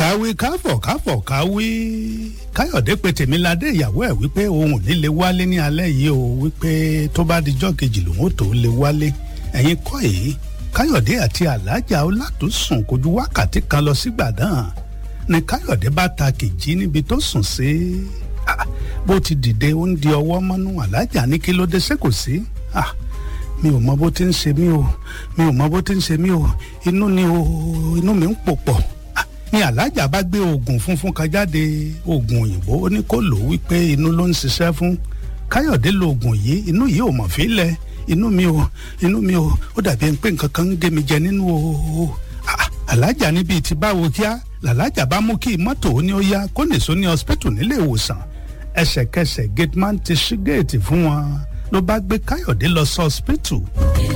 káwí káfọ̀ káfọ̀ káwí káyọ̀dé pe tèmiládé ìyàwó ẹ̀ wípé òun ò ní lè wálé ní alẹ́ yìí o wípé tó bá dijọ́ kejì lòun ò tó lè wálé ẹ̀yin kọ́ èyí káyọ̀dé àti alájà ọlátúnsùn kò ju wákàtí kan lọ sí gbàdán ni káyọ̀dé bá ta kìjì níbi tó sùn sí bó ti dìde ó ń di ọwọ́ mọ́nú alájà ní kí ló dé ṣé kò sí mi ò mọ bó ti ń ṣe mí o mi ò mọ bó ti ń ṣe mí o inú ni o inú mi ń pò pọ̀ ni alájà bá gbé oògùn funfun kan jáde oògùn òyìnbó ó ní kó lò ó wípé inú ló ń ṣiṣẹ́ fún káyọ̀dé lo oògùn yìí inú yìí ò mọ̀ fílẹ̀ inú mi ò inú mi ò ó dàbí ẹni pé nǹkan kan ń gé mi jẹ nínú o alájà níbi tí báwo kíá làlájà bá mú kí mọ́tò ó ní ó yá kó nìṣó ní hospital nílé ìwòsàn ẹsẹ̀kẹsẹ̀ gateman ti ṣí géètì fún wọn ló bá gbé káyọ̀dé lọ sí hospital.